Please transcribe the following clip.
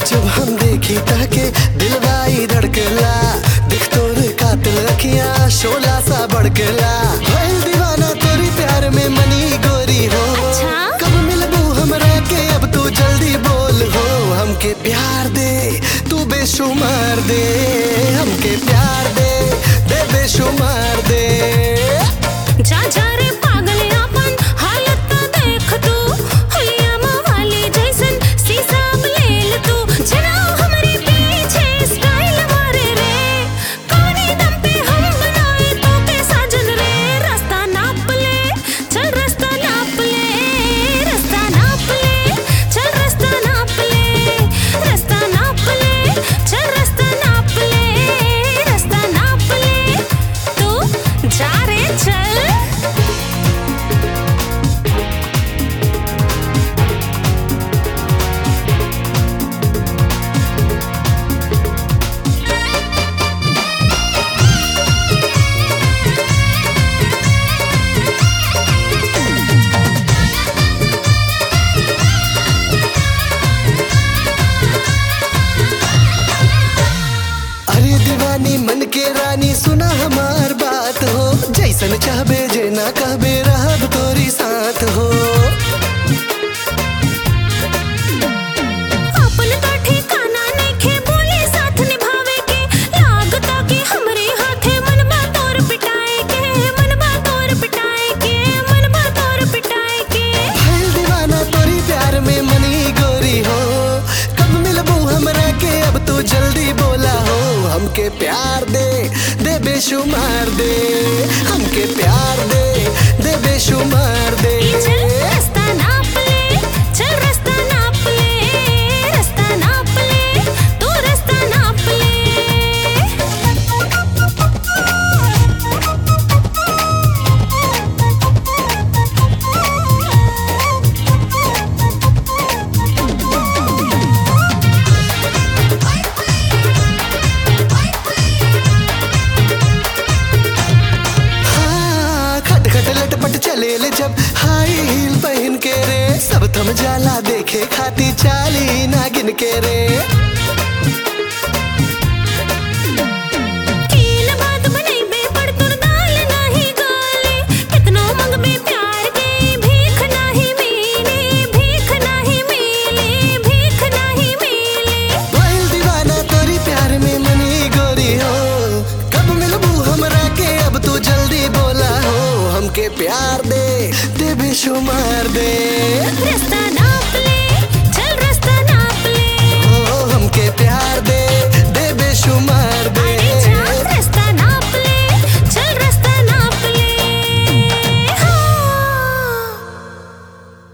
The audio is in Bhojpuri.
जब हम देखी ताके दिलवाई धड़कला दिख तोर कातिल रखिया शोला सा बड़कला भइल दीवाना तोरी प्यार में मनी गोरी हो अच्छा? कब मिलबू हमरा के अब तू जल्दी बोल हो हमके प्यार दे तू बेशुमार दे हमके प्यार दे दे बेशुमार दे जा जा रे पागल अपन हालत तो देख तू हुलिया वाली जैसन शीशा लेल तू जना हमरे पीछे स्टाइल मारे रे कौनी दम पे हम बनाए तो के साजन रे रास्ता नाप ले चल रास्ता नाप ले रास्ता नाप ले चल रास्ता नाप ले रास्ता नाप ले चल रास्ता नाप ले रास्ता नाप ले तू जा रे चल अरे दीवानी मन के रानी सुना हमार बात हो जैसन चाहबे जे ना कहबे रहब तोरी साथ हो अपन का ठिकाना नइखे बोले साथ निभावे के लागता कि हमरे हाथे मनबा तोर पिटाए के मनबा तोर पिटाए के मनबा तोर पिटाए के भइल दीवाना तोरी प्यार में मनी गोरी हो कब मिलबू हमरा के अब तू जल्दी बोला हो हमके प्यार दे दे बेशुमार दे हमके प्यार दे दे बेशुमार दे ई चल रास्ता नाप ले चल रास्ता नाप ले रास्ता नाप ले तू रास्ता नाप ले हाँ, खट खट लटपट चले ले जब हाई हील पहन के रे सब थम जाला देखे खाती चाली नागिन के रे कीन बात बनैबे पर तोर दाल नाही गाले कितनो मंगबे प्यार के भीख नाही मिले भीख नाही मिले भीख नाही मिले भइल दीवाना तोरी प्यार में मनी गोरी हो कब मिलबू हमरा के अब तू जल्दी बोला हो हमके प्यार दे दे बेशुमार दे रास्ता नाप ले चल रास्ता नाप ले ओ हमके प्यार दे